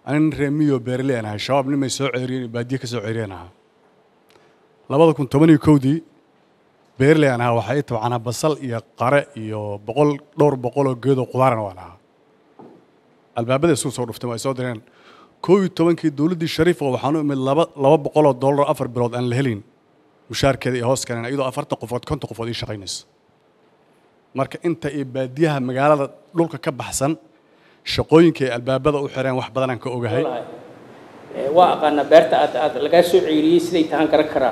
anin reer miyo beerley aan ahay shabaab nimay soo ceeriyeen iyo baadiye ka soo ceeriyeen ahaa labada kun toban iyo kowdii beerley aan ahaa waxaa ii tabcanaa basal iyo qare iyo boqol dhowr boqol oo geedoo qudaarana waan ahaa albaabada isugu soo dhuftay waa soo direen kow iyo tobankii dowladdii shariif oo waxaan u imid laba laba boqol oo dollar afar bilood aan la helin mushaarkeeda iyo hoos keeneen iyadoo afartan qofood konton qofood ii shaqaynayso marka inta iyo baadiyaha magaalada dhulka ka baxsan shaqooyinka ay albaabada u xireen wax badanaan ka ogahay waa aqaanaa beerta aad aad lagaa soo ceyriyey siday tahaan garan karaa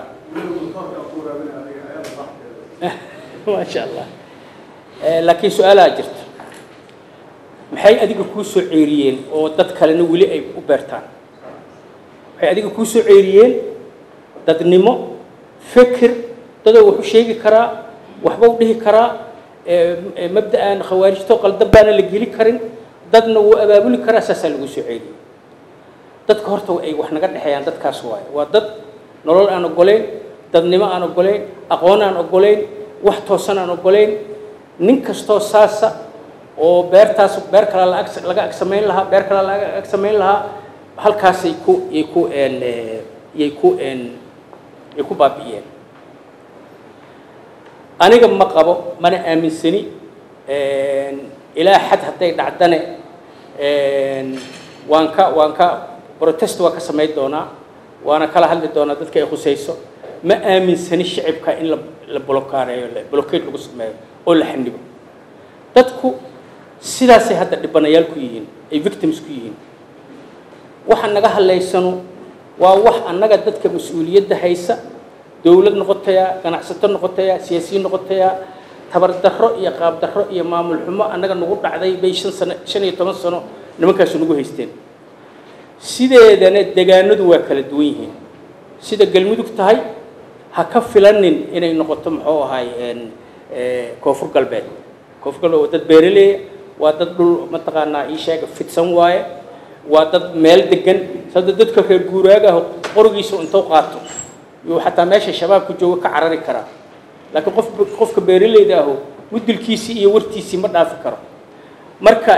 maasha allah laakiin su-aalaa jirta maxay adiga kuu soo ceyriyeen oo dad kalena weli ay u beertaan waxay adiga kuu soo ceyriyeen dadnimo fikir dadoo wax u sheegi karaa waxba u dhihi karaa mabda'an khawaarijto qaldan baana la geli karin dadna wuu abaabuli karaa saasaa lagu soo ceeliyey dadka horta ay wax naga dhexeeyaan dadkaas waaye waa dad nolol aan ogoleyn dadnimo aan ogoleyn aqoon aan ogoleyn wax toosan aan ogoleyn nin kastoo saasa oo beertaas beer kale laag laga ag samayn lahaa beer kale laga ag samayn lahaa halkaasay ku yay ku n yay ku n yay ku baabi'iyeen aniga ma qabo mana aaminsani ilaa xad hadday dhacdane waan ka waan ka protest waa ka samayn doonaa waana kala hadli doonaa dadka ay khusayso ma aaminsani shicibka in la la blokaareeyo blockade lagu sameeyo oo la xanibo dadku sidaasay hadda dhibanayaal ku yihiin ay victims ku yihiin waxa naga hadlaysano waa wax annaga dadka mas-uuliyadda haysa dowlad noqotaya ganacsato noqotaya siyaasiyiin noqotaya tabardarro iyo qaabdarro iyo maamul xumo annaga nagu dhacday bay shan sano shan iyo toban sano nimankaasu nagu haysteen sideedana degaanadu waa kala duwan yihiin sida galmudug tahay ha ka filanin inay noqoto muxuu ahay koonfur galbeed koonfur galbeed waa dad beeraleeya waa dad dhul mataqaanaa ii sheega fidsan waaye waa dad meel degan sada dadka reer guuraagaah qorigiisa intuu qaato yuu xataa meesha shabaabka jooga ka carari karaa laakiin qof qofka beeraleyda ahu mudilkiisii iyo wartiisii ma dhaafi karo marka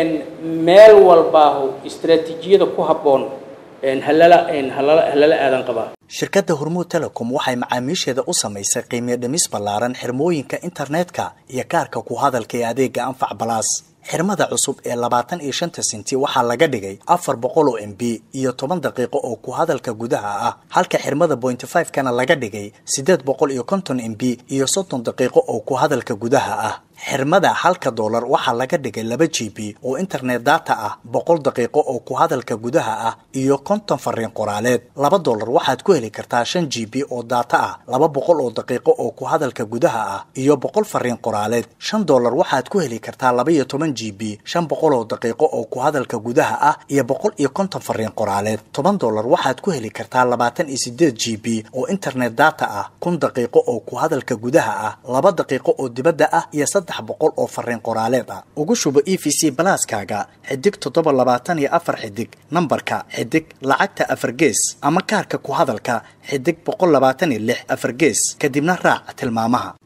meel walbaahu istaraatiijiyada ku habboon halala halala halala aadan qabaa shirkadda hormuud telecom waxay macaamiisheeda u samaysay qiimiyo dhimis ballaaran xirmooyinka internetka iyo kaarka ku hadalka ee adeega anfac balaas xirmada cusub ee labaatan iyo shanta senti waxaa laga dhigay afar boqol oo m b iyo toban daqiiqo oo ku hadalka gudaha ah halka xirmada pointy five kana laga dhigay siddeed boqol iyo konton m b iyo soddon daqiiqo oo ku hadalka gudaha ah xirmada halka doolar waxaa laga dhigay laba g b oo internet data ah boqol daqiiqo oo ku hadalka gudaha ah iyo konton fariin qoraaleed laba doolar waxaad ku heli kartaa shan g b oo data ah laba boqol oo daqiiqo oo ku hadalka gudaha ah iyo boqol fariin qoraaleed shan doolar waxaad ku heli kartaa laba iyo toban g b shan boqol oo daqiiqo oo ku hadalka gudaha ah iyo boqol iyo konton fariin qoraaleed toban doolar waxaad ku heli kartaa labaatan iyo sideed g b oo internet data ah kun daqiiqo oo ku hadalka gudaha ah laba daqiiqo oo dibadda ah iyo saddex boqol oo fariin qoraaleed ah ugu shubo e v c balaaskaaga xidig toddoba labaatan iyo afar xidig nambarka xidig lacagta afar gees ama kaarka ku hadalka xidig boqol labaatan iyo lix afar gees kadibna raac tilmaamaha